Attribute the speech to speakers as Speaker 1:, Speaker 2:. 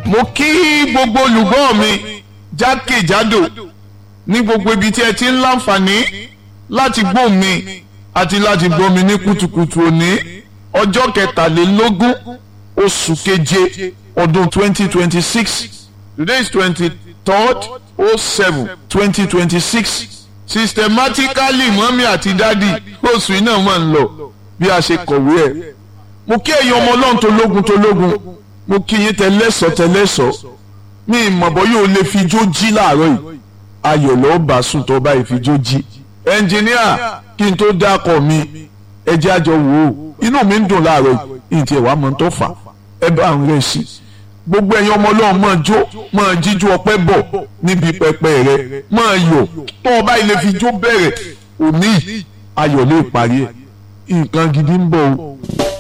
Speaker 1: mo kí gbogbo olùgbọ́ mi jákèjádò ní gbogbo ibi tí ẹ ti ń láǹfààní láti gbọ́ mi àti láti gbọ́ mi ní kùtùkùtù òní ọjọ́ kẹtàlélógún oṣù keje ọdún twenty twenty six today is twenty third oh seven twenty twenty six systematically mọ́mí àti dádì oṣù iná máa ń lọ bí a ṣe kọ̀wé ẹ̀ mo kí ẹ̀yin ọmọ ọlọ́run tó lógun tó lógun mo kí yín tẹlẹ́sọ̀ tẹlẹ́sọ̀ mi ìmọ̀bọ̀ yóò lè fi jó jí láàárọ̀ yìí ayọ̀ lọ́ọ́ bá sùn tó bá ìfijó jí ẹnjìníà kí n tó dákọ̀ mi ẹ jẹ́ àjọ wò ó inú mi ń dùn láàárọ̀ yìí ìtì ẹ̀wà mọ̀ tó fà ẹ bá ń rẹ̀ sí gbogbo ẹ̀yin ọmọ ọlọ́run máa jó máa jíjú ọpẹ́ bọ̀ níbi pẹpẹ rẹ máa yọ̀ tó o bá ilé fi jó bẹ̀rẹ̀ òní ayọ̀ lè parí ẹ̀ nǹkan gidi ń bọ̀ o.